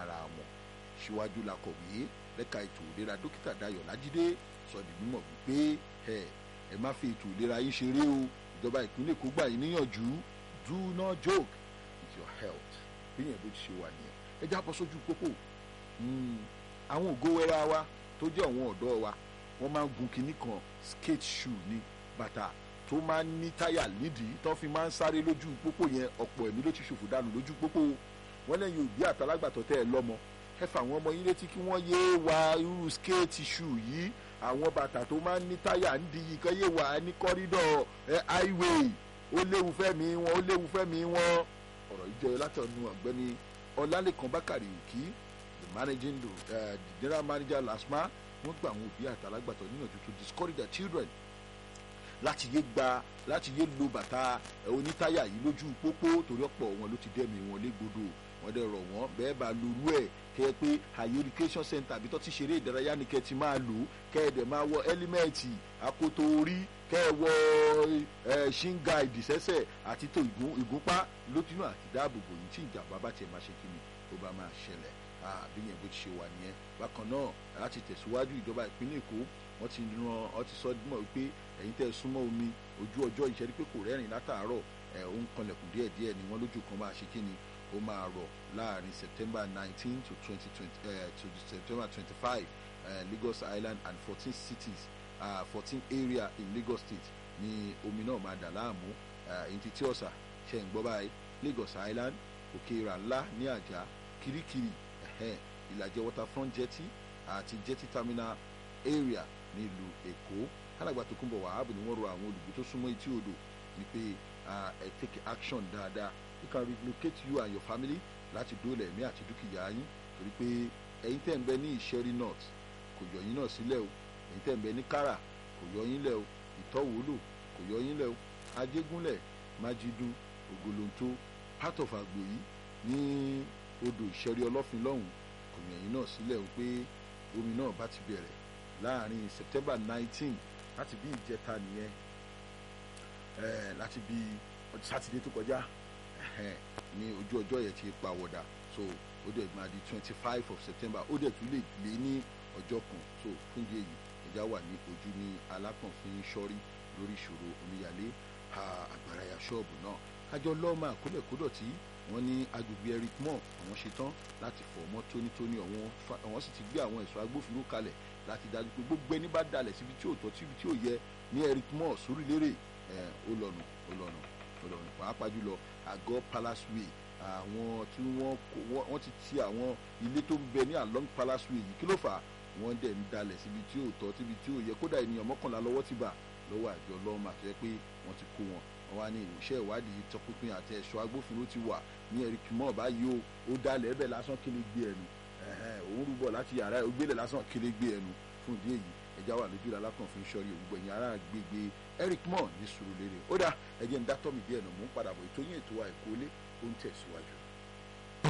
ara wọn síwájú la kọ̀wé lẹ́ka ètò ìlera dókítà Dayọ̀ Lájídé sọ di mímọ̀ wípé ẹ ẹ má fi ètò ìlera yín ṣeré o ìjọba ìpínlẹ̀ Èkó gbà yín níyànjú do not joke with your health bí yẹn bó ti ṣe wà nìyẹn ẹ já bọ́ sójú pópó àwọn ògo wẹ́rẹ́ wa tó jẹ́ àwọn ọ̀dọ́ wa wọ́n máa ń gun kinní kan skate shoe ní bàtà tó máa ń ní táyà nídìí tó fi máa ń sáré lójú pópó yẹn ọ̀pọ̀ ẹ̀mí ló ti ṣòfò dànù lójú pópó wọ́n lẹ́yìn òbí àtàlágbàtọ́ tẹ́ ẹ lọ́mọ ẹ fà àwọn ọmọ yín létí kí wọ́n yéé wa irú skate shoe yìí àwọn bàtà tó máa ń ní táyà ń di yìí kan yéé wà ní kọ́rídọ̀ ẹ highway ó léwu fẹ́mi wọn ó léwu fẹ́mi wọn ọ̀rọ̀ yìí jẹ́ látọ̀nu ọ̀gbẹ́ni ọlálẹ́kan bákàrí òkì the managing uh, the general manager lasma wọ́n gba àwọn òbí àtàlágbàtọ́ níyànjú to discourage their children láti yé gba láti yé lo bàtà onítáyà yìí lójú pópó torí ọ̀pọ̀ wọn ló ti dẹ́mi wọn légbodò wọ́n dẹ̀ rọ̀ wọ́n bẹ́ẹ̀ bá lorú ẹ̀ kẹ́ ẹ pé àyè education center àbí tó ti ṣeré ìdárayá ni kẹ́ ẹ ti máa lò ó kẹ́ ẹ dẹ̀ máa wọ ẹ́límẹ́ẹ̀tì akoto orí kẹ́ ẹ wọ ṣínga ìdìsẹ́sẹ̀ àti tó ìgúnpá lójúnà àti dáàbòbò yìí tí ìjàmbá bá tiẹ̀ máa ṣe kí ni tó bá máa ṣẹlẹ̀ bí yẹn bó ti ṣe wà nìyẹn bákan náà láti tẹ̀síwájú ìjọba ìpínlẹ̀ Èkó wọ́n ti ran wọ́n ti sọ mọ̀ wípé ẹ̀yin tẹ́ ẹ súnmọ́ omi ojú ọjọ́ ìṣẹ́rí pé kò rẹ́rìn látàárọ̀ ẹ̀ ó ń kanlẹ̀kùn díẹ̀ díẹ̀ ni wọ́n lójú kan máa ṣe kí ni ó máa rọ̀ láàrin September nineteen to twenty twenty to September twenty five Lagos Island and fourteen cities fourteen uh, area in Lagos State ni omi náà máa dà láàmú ẹ̀yìn títí ọ̀sà ṣe ń gbọ́ báyìí Lagos Island òkè ìrà ńlá ní àjà kirikiri ìlàjẹ waterfront jetty àti jetty terminal area nílùú Èkó alàgbà tó kúnbọ̀ wàhábù ni wọ́n rọ àwọn olùgbé tó súnmọ́ etí odò ni pé ẹ take action dáadáa you can relocate you and your family láti dóòlà ẹ̀mí àti dúkìá yín torí pé ẹ̀yin tẹ̀ ń bẹ ní Ìṣẹ́rí north kò yọ yín náà sílẹ̀ o ẹ̀yin tẹ̀ ń bẹ ní Kárà kò yọ yín lẹ̀ o Ìtọ́wòlò kò yọ yín lẹ̀ o Ajégúnlẹ̀ Májídú Ògòlóńtó part of Àgbòyí ní odò Ìṣẹ́rí Ọlọ́fin lọ́hùn kò yọ yín náà sílẹ̀ o pé omi náà bá ti bẹ̀rẹ̀ láàrin September nineteen láti bí ìjẹta nìyẹn láti bí sátidé tó kọjá ní ojú ọjọ́ yẹn ti pa wọ̀dà so ó dẹ̀ máa di twenty five of September ó dẹ̀ tún lè lé ní ọjọ́ kan so fún ìdí èyí ẹja wà ní ojú ní alákànfin sọ́rí lórí ìṣòro omíyalé àgbàráyà ṣọ́ọ̀bù náà àjọ lọ́ọ̀mà kólẹ̀kódọ̀tí wọ́n ní agbègbè Eric Moore àwọn ṣetán láti fọ̀ mọ́ tónítóní àwọn sì ti gbé àwọn ẹ̀ṣọ́ agbófinró kalẹ̀ láti dájú pé gbogbo ẹni bá dalẹ̀ síbi tí ò tọ́ síbi tí ò yẹ ní Eric Moore Sùúrùlérè ó lọ́nu ó lọ́nu ó lọ́nu pàápàá jùlọ àgọ́ Palace Way àwọn tí wọ́n wọ́n ti ti àwọn ilé tó ń bẹ ní along Palace Way yìí kí ló fà á wọ́n dẹ̀ ń dalẹ̀ síbi tí ò tọ́ síbi tí ò yẹ kódà ènìyàn mọ́kànlá lọ́wọ́ ti bà lọ́wọ́ àjọ lọ́mọ àti ẹ pé wọ́n ti kó wọn wọ́n wá ní ìṣe ìwádìí tọpinpin àti ẹ̀ṣọ́ agbófinró ti wà ní Eric Moore báyìí o ó dalẹ̀ ẹ̀bẹ̀ lásán kí lè gbé ẹnu òun rúbọ̀ láti yàrá ẹ̀ ó gbélé lásán kí lè gbé ẹnu fún ìdí èyí ẹja wà lójú alákànfin sọrí òwúgbọ ẹ̀yìn ará gbègbè Eric Moore ní Sùúrùlérè ó dà ẹjẹ ń dátọ́ mi díẹ̀ nà mú padà bọ̀ ètò yín ètò wa ẹ̀kọ́ lé ó ń tẹ̀síwájú.